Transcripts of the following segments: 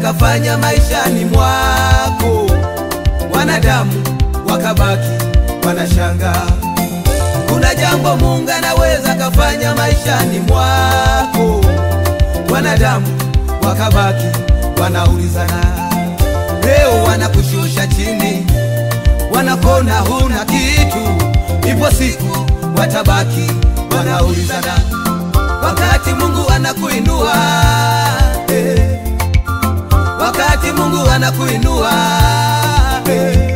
kafanya maishani mwako, wanadamu wakabaki wanashangaa. Kuna jambo Mungu anaweza kafanya maishani mwako, wanadamu wakabaki wanaulizana. Leo wanakushusha chini, wanakona huna kitu, ipo siku watabaki wanaulizana, wakati Mungu anakuinua eh, wakati Mungu anakuinua eh,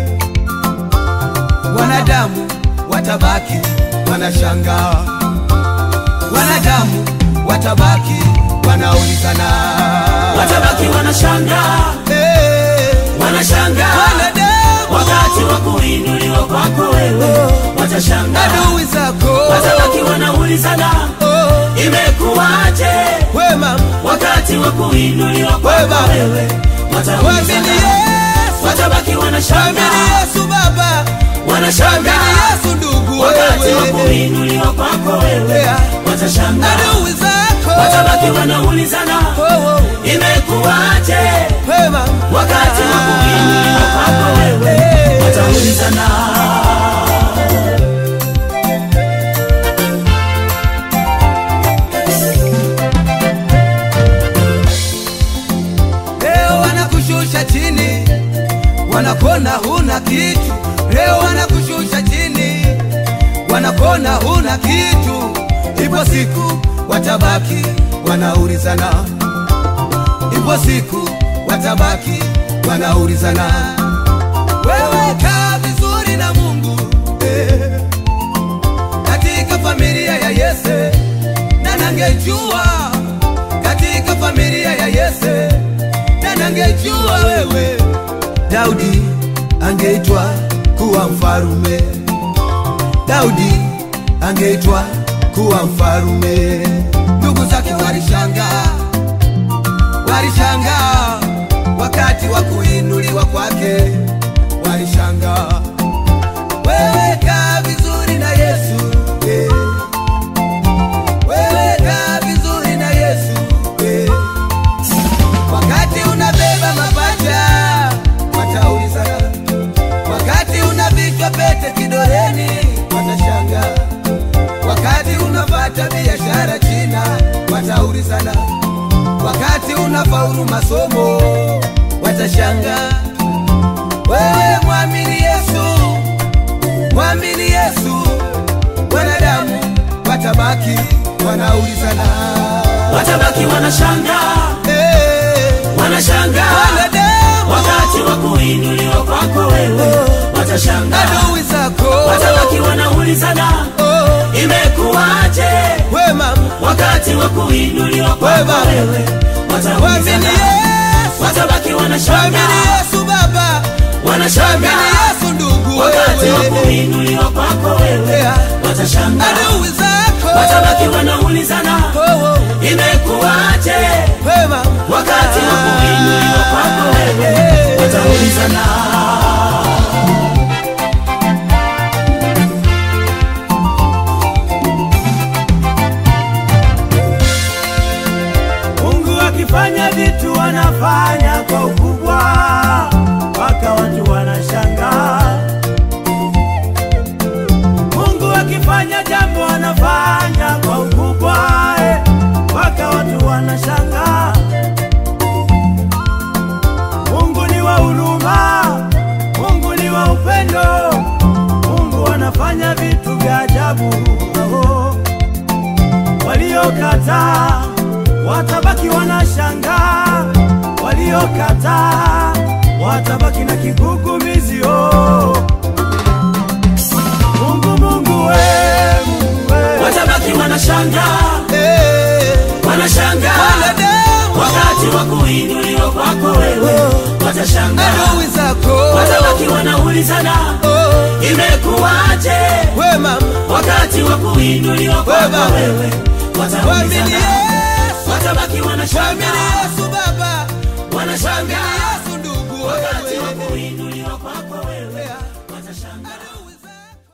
wanadamu watabaki wanashangaa, wanadamu watabaki wanaulizana, watabaki wanashangaa, eh, wanashangaa wanadamu wakati wa kuinuliwa kwako wewe, watashangaa, adui zako watabaki wanaulizana oh, imekuwaje wema wakati wa kuinuliwa kwako Wema. wewe, Mwamini wataulizana, Yesu, watabaki mwamini wanashangaa, Yesu Baba, mwamini wanashangaa Yesu ndugu, wakati wa wewe kuinuliwa kwako wewe, Yeah. watashangaa, adui zako watabaki wanaulizana oh, oh, imekuwaje wema wakati wa kuinuliwa kwako wewe, wataulizana Leo wanakushusha chini, wanakona huna kitu. Leo wanakushusha chini, wanakona huna kitu. Ipo siku watabaki wanaulizana, ipo siku watabaki wanaulizana. Wewe kaa vizuri na Mungu eh, katika familia ya Yese, na nangejua katika familia ya Yese, na nangejua wewe Daudi angeitwa kuwa mfarume, Daudi angeitwa kuwa mfarume. Ndugu zake walishangaa, walishangaa wakati wa kuinuliwa kwake, walishangaa. Wewe kaa vizuri na Yesu eh. Wewe kaa vizuri na Yesu eh. Wakati unabeba mapacha wataulizana, wakati unavikwa pete kidoleni watashangaa, wakati unapata biashara China wataulizana, wakati unafaulu masomo watashangaa. Wewe mwamini Yesu, mwamini Yesu, wanadamu watabaki wanaulizana. watabaki wanashangaa, Eh, wanashangaa wanadamu wakati wa kuinuliwa kwako wewe, watashangaa, adui zako watabaki wanaulizana oh, imekuwaje wema wakati wa kuinuliwa kwako Wema. wewe, mwamini wataulizana, Yesu, watabaki mwamini wanashangaa, Yesu Baba, mwamini wanashangaa Yesu ndugu, wakati wa wewe kuinuliwa kwako wewe, Yeah. watashangaa, adui zako watabaki wanaulizana oh, oh, imekuwaje wema wakati wa kuinuliwa kwako wewe, wataulizana Mungu akifanya vitu wanafanya kwa ukubwa, mpaka watu wanashangaa. Mungu akifanya jambo anafanya kwa ukubwa, eh, mpaka watu wanashangaa. Mungu ni wa huruma, Mungu ni wa upendo, Mungu anafanya vitu vya ajabu. Oh waliokataa watabaki wanashangaa, waliokataa watabaki na kigugumizi. Oh, Mungu, Mungu we, Mungu we. watabaki wanashangaa, eh, wanashangaa wanadamu wakati wa kuinuliwa kwako wewe, watashangaa, adui zako watabaki wanaulizana oh, imekuwaje wema wakati wa kuinuliwa Wema. kwako wewe, mwamini wataulizana, Yesu, watabaki mwamini wanashangaa, Yesu Baba, mwamini wanashangaa Yesu ndugu, wakati wa wewe kuinuliwa kwako wewe, Yeah.